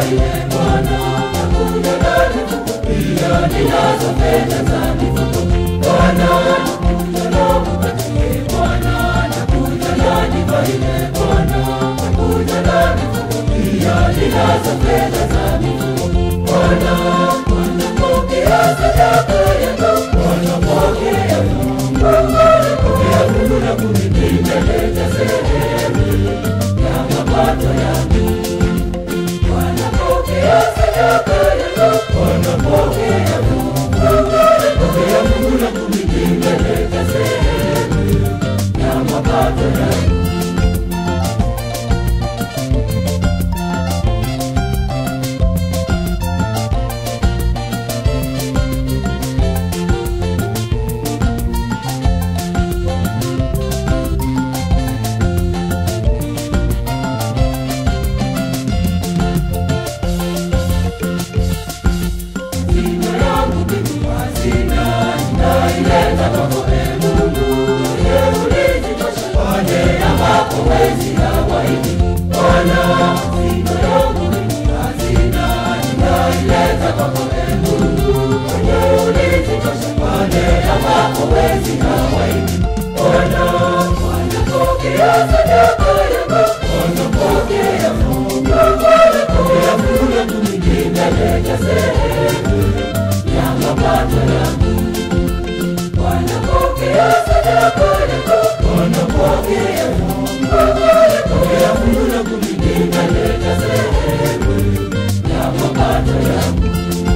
ile Bwana, nakuja ndani pia ninazo fedha za mifuko. Bwana, nakuja na mkate Bwana, nakuja ndani kwa ile Bwana, nakuja na mifuko pia ninazo fedha za mifuko. Bwana, Bwana pokea sadaka yangu, Bwana pokea Bwana pokea fungu la kumi nimeleta sehemu ya mapato yangu. Bwana pokea sadaka yangu, Bwana pokea Bwana pokea fungu la kumi nimeleta sehemu ya mapato yangu. Hazina yangu mimi hazina, ninaileta kwako ee Mungu, wewe ulizitosha pale ambapo wezi hawaidi. Bwana, hazina yangu mimi hazina, ninaileta kwako ee Mungu, wewe ulizitosha pale ambapo wezi hawaidi. Bwana, Bwana pokea sadaka yangu, Bwana pokea Mungu, Bwana pokea fungu langu mimi nimeleta sehemu ya mapato yangu. Bwana pokea sadaka yangu, Bwana pokea Mungu, Bwana pokea fungu langu mimi nimeleta sehemu ya mapato yangu.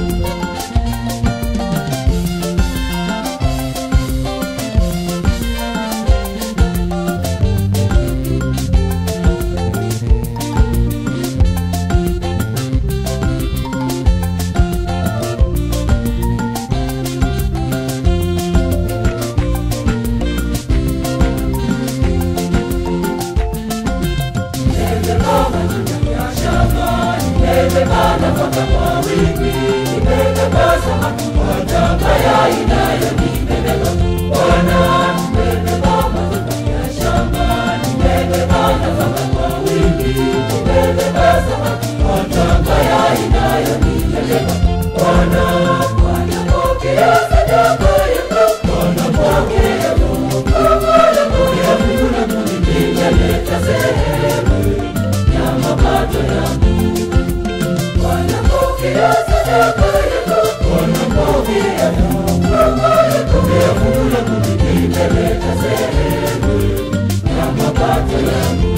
Mapato yangu Bwana pokea sadaka yangu, Bwana pokea Mungu, Bwana pokea fungu langu mimi nimeleta sehemu ya mapato yangu.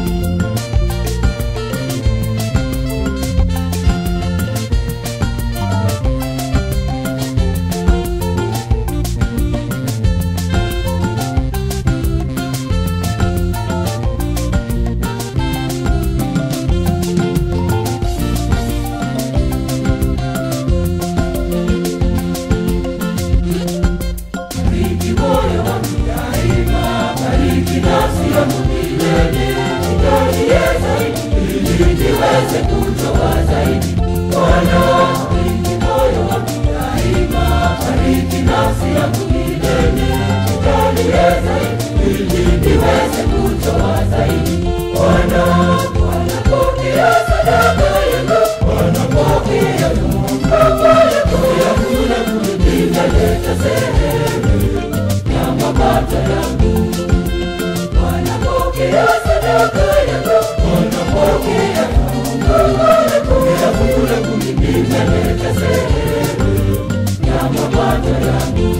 Bariki moyo wangu daima, bariki nafsi yangu milele, nijalie zaidi ili niweze kutoa zaidi. Bwana, bariki moyo wangu daima, bariki nafsi yangu milele, nijalie zaidi ili niweze kutoa zaidi. Bwana, Bwana pokea sadaka yangu, Bwana pokea Mungu, Bwana pokea fungu langu mimi nimeleta sehemu ya mapato yangu. Bwana pokea sadaka yangu, Bwana pokea Mungu, Bwana pokea fungu langu mimi nimeleta sehemu ya mapato yangu.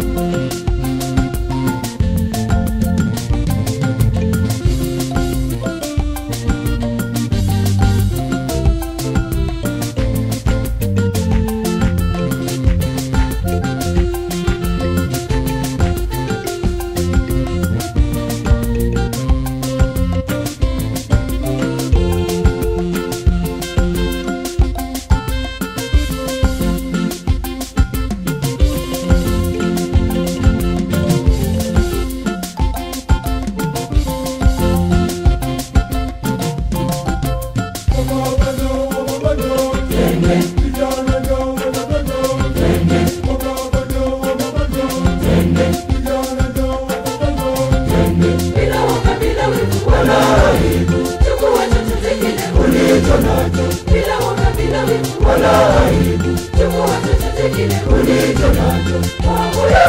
bila woga, bila wivu wala aibu. Chukua chochote kile ulicho nacho, bila woga, wala aibu. Chukua chochote kile ulicho nacho, Mungu